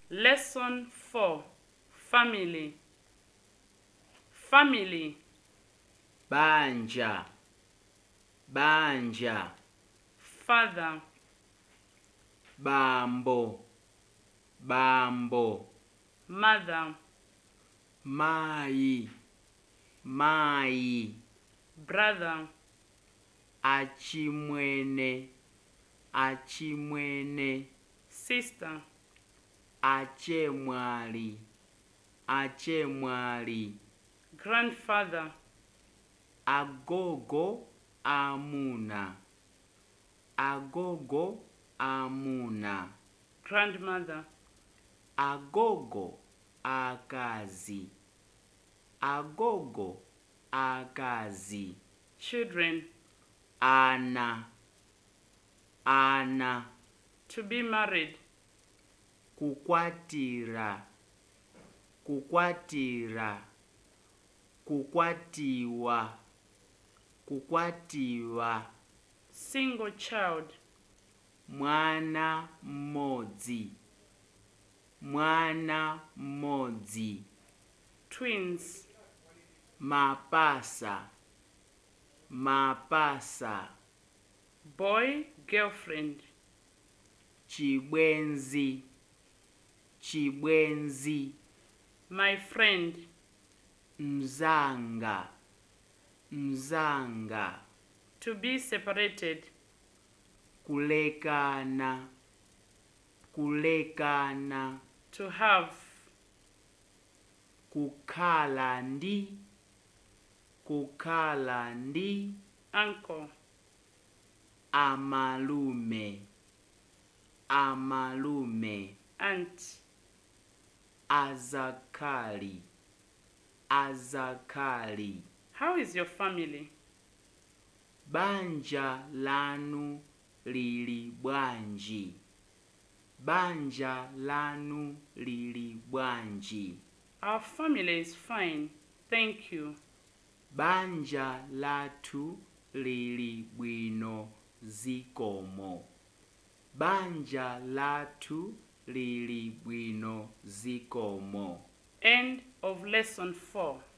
Lesson 4 Family Family banja banja Father bambo bambo Mother mai mai Brother achimwene achimwene Sister achemwali achemwali Grandfather agogo amuna agogo amuna Grandmother agogo akazi agogo akazi Children ana ana To be married kukwatira kukwatira kukwatiwa kukwatiwa Single child mwana mmodzi mwana mmodzi Twins mapasa mapasa Boy Girlfriend chibwenzi chibwenzi My friend mzanga mzanga To be separated kulekana kulekana To have kukhala ndi kukhala ndi Uncle amalume amalume Aunt azakhali azakhali How is your family? banja lanu lili bwanji banja lanu lili bwanji Our family is fine. Thank you. banja lathu lili bwino zikomo banja lathu lili bwino zikomo End of lesson 4.